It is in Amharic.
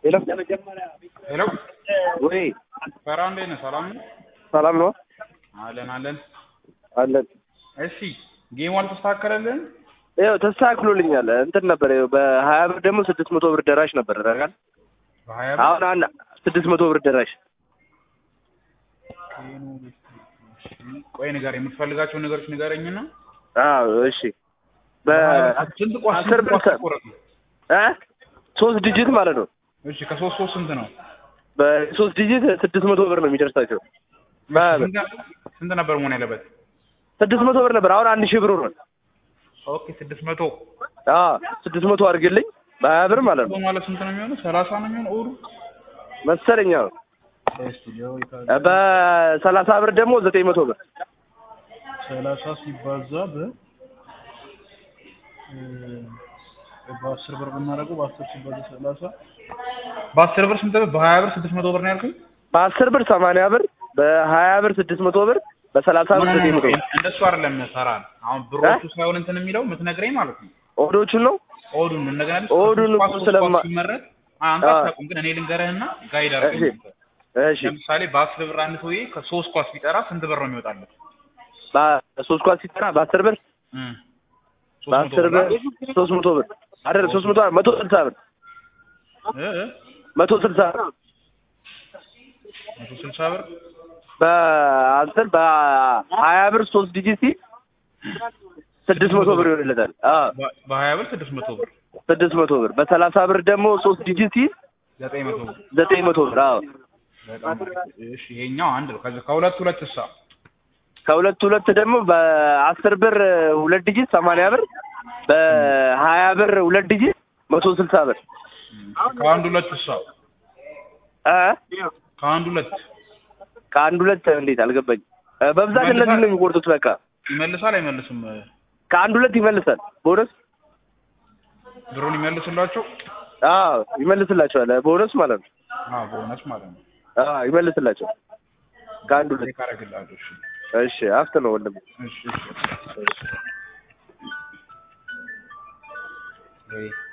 ሄሎ ሄሎ ወይ ፈራ እንዴት ነህ? ሰላም ነው? ሰላም ነው አለን አለን። አለን። እሺ ጌሙ አልተስተካከለልህም? ይኸው ተስተካክሎልኛል። እንትን ነበር ይኸው በሀያ ብር ደግሞ ስድስት መቶ ብር ደራሽ ነበር ታውቃለህ። በሀያ ብር አሁን አንድ ስድስት መቶ ብር ደራሽ ቆይ ንገር፣ የምትፈልጋቸውን ነገሮች ንገረኝና አዎ እሺ በ ስንት ቋስ አስር ስንት ብር ቋስ ከ- ተቆረጠ? እ ሶስት ዲጂት ማለት ነው። እሺ ከሶስት ሶስት ስንት ነው? በሶስት ዲጂት ስድስት መቶ ብር ነው የሚደርሳቸው። በሀያ ብር ስንት ስንት ነበር መሆን ያለበት? ስድስት መቶ ብር ነበር። አሁን አንድ ሺህ ብር ሆኗል። ኦኬ ስድስት መቶ አዎ ስድስት መቶ አድርግልኝ በሀያ ብር ማለት ነው ማለት ስንት ነው የሚሆነው? ሰላሳ ነው የሚሆነው እሑዱ መሰለኝ። አዎ ስቱዲዮ በሰላሳ ብር ደግሞ ዘጠኝ መቶ ብር ሰላሳ ሲባዛ በ በአስር ብር ብናደርገው በአስር ሲባዛ ሰላሳ በአስር ብር ስንት ብር? በሀያ ብር ስድስት መቶ ብር ነው ያልኩኝ። በአስር ብር ሰማንያ ብር በሀያ ብር ስድስት መቶ ብር በሰላሳ ብር ዘጠኝ መቶ ብር እንደሱ አይደለም ሰራል። አሁን ብሮቹ ሳይሆን እንትን የሚለው የምትነግረኝ ማለት ነው ኦዶቹን ነው ኦዱን እንደገና ኦዱን እኮ ስለማ- ሲመረጥ አንተ አዎ። አታውቅም፣ ግን እኔ ልንገርህና ጋይድ አድርገኝ እሺ አንተ። እሺ ለምሳሌ በአስር ብር አንድ ሰውዬ ከሶስት ኳስ ቢጠራ ስንት ብር ነው የሚወጣለት? በሶስት ኳስ ሲጠራ በአስር ብር እም። ሶስት መቶ በአስር ብር ብር ሶስት መቶ ብር አይደል ሶስት መቶ መቶ ስልሳ ብር እ እ መቶ ስልሳ ብር መቶ ስልሳ ብር በአስር በሀያ ብር ሶስት ዲጂት ሲል ስድስት መቶ ብር ይሆንለታል። አዎ በ- በሀያ ብር ስድስት መቶ ብር ስድስት መቶ ብር በሰላሳ ብር ደግሞ ሶስት ዲጂት ሲል ዘጠኝ መቶ ብር ዘጠኝ መቶ ብር አዎ በጣም አሪፍ። እሺ ይሄኛው አንድ ነው። ከዚ ከሁለት ሁለት እሳ ከሁለት ሁለት ደግሞ በአስር ብር ሁለት ዲጂት ሰማንያ ብር በሀያ ብር ሁለት ዲጂት መቶ ስልሳ ብር ከአንድ ሁለት እሳ እ ከአንድ ሁለት ከአንድ ሁለት እንዴት አልገባኝ። በብዛት እነዚህ ነው የሚቆርጡት። በቃ ይመልሳል አይመልስም? ከአንድ ሁለት ይመልሳል። ቦነስ ብሩን ይመልስላቸው? አዎ ይመልስላቸዋል። ቦነስ ማለት ነው። አዎ ቦነስ ማለት ነው። አዎ ይመልስላቸዋል። ከአንድ ሁለት ቼክ አደርግልሃለሁ። እሺ እሺ አፍት ነው ወንድም እሺ እሺ ወይ